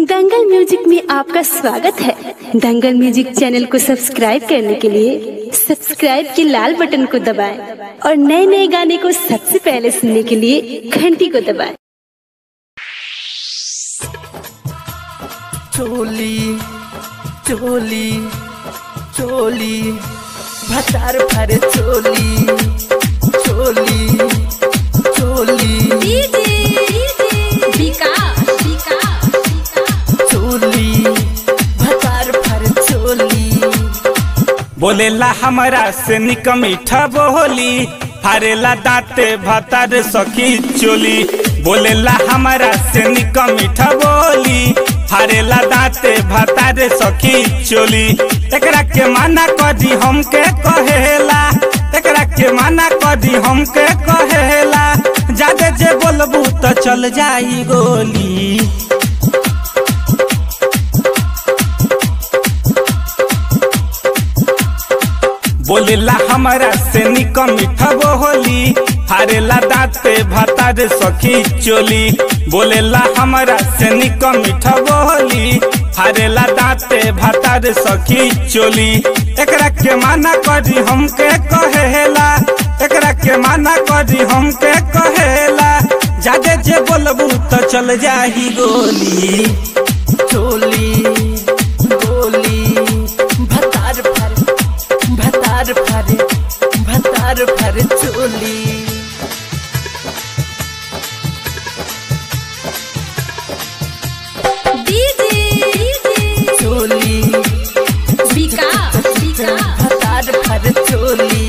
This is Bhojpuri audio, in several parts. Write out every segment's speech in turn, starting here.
दंगल म्यूजिक में आपका स्वागत है दंगल म्यूजिक चैनल को सब्सक्राइब करने के लिए सब्सक्राइब के लाल बटन को दबाएं और नए नए गाने को सबसे पहले सुनने के लिए घंटी को दबाएं चोली चोली चोली भतार भर चोली चोली चोली चोली भतार भर चोली बोलेला हमरा से निक मीठा बोली फारेला दांते भतार सखी चोली बोलेला हमरा से निक मीठा बोली फारेला दांते भतार सखी चोली एकरा के माना कदी हमके कहेला एकरा के माना कदी हमके कहेला जादे जे बोलबू तो चल जाई गोली बोलेला हमरा से निक मीठा बोली हारेला दांते भतार सखी चोली बोलेला हमरा से निक मीठा बोली हारेला दांते भतार सखी चोली एकरा के माना करी हमके कहेला एकरा के माना करी हमके कहेला जादे जे बोलबू तो चल जाही गोली चोली गोली भतार भर भतार भर भतार भर चोली चोली भतार भर चोली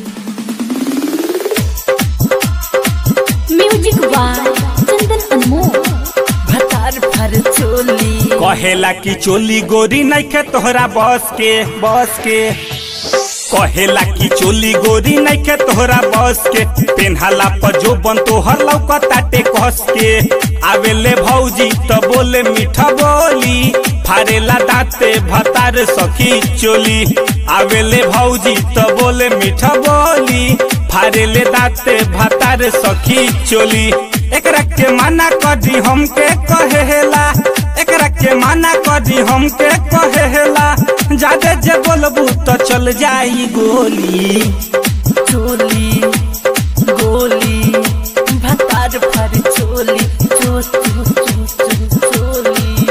म्यूजिक बाय चंदन अनमोल भतार भर चोली कहेला कि चोली गोरी नइखे तोहरा बस के बस के कहेला कि चोली गोरी नइखे तोहरा बस के पेन्हाला पर जो बन तोहर लौकताटे कस के आवेले भौजी तो बोले मीठा बोली फारेला दांते भतार सखी चोली आवेले भौजी तो बोले मीठा बोली फारेले दांते भतार सखी चोली एकरा के माना कदी हमके कहेला एकरा के माना कदी हमके कहेला जादे जे बोलबू तो चल जाई गोली चोली गोली भतार भर चोली चो चो चो चो चोली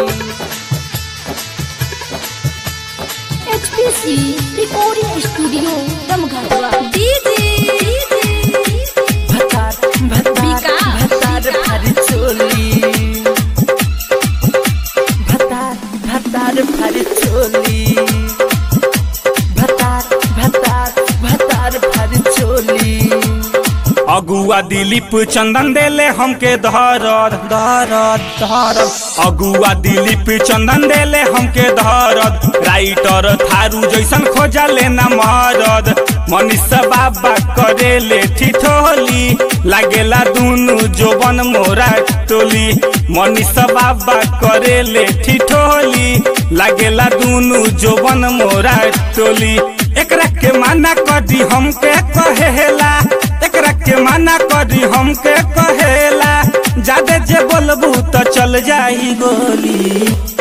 एचपीसी रिकॉर्डिंग स्टूडियो दमघाटवा भतार भतार भतार भर चोली भतार भतार भर चोली भतार भतार भतार भर चोली अगुआ दिलीप चंदन देले हमके धरद धरद धरद अगुआ दिलीप चंदन देले हमके धरद राइटर थारू जैसन खोजा लेना मरद मनीषा बाबा करेले ठिठोली लागेला दुनु जोबन मोरा टोली मनीषा बाबा करेले ठिठोली लागेला दुनु जोबन मोरा टोली एकरा के माना कदी हमके कहेला एकरा के माना करी हमके कहेला जादे जे बोलबू तो चल जाई गोली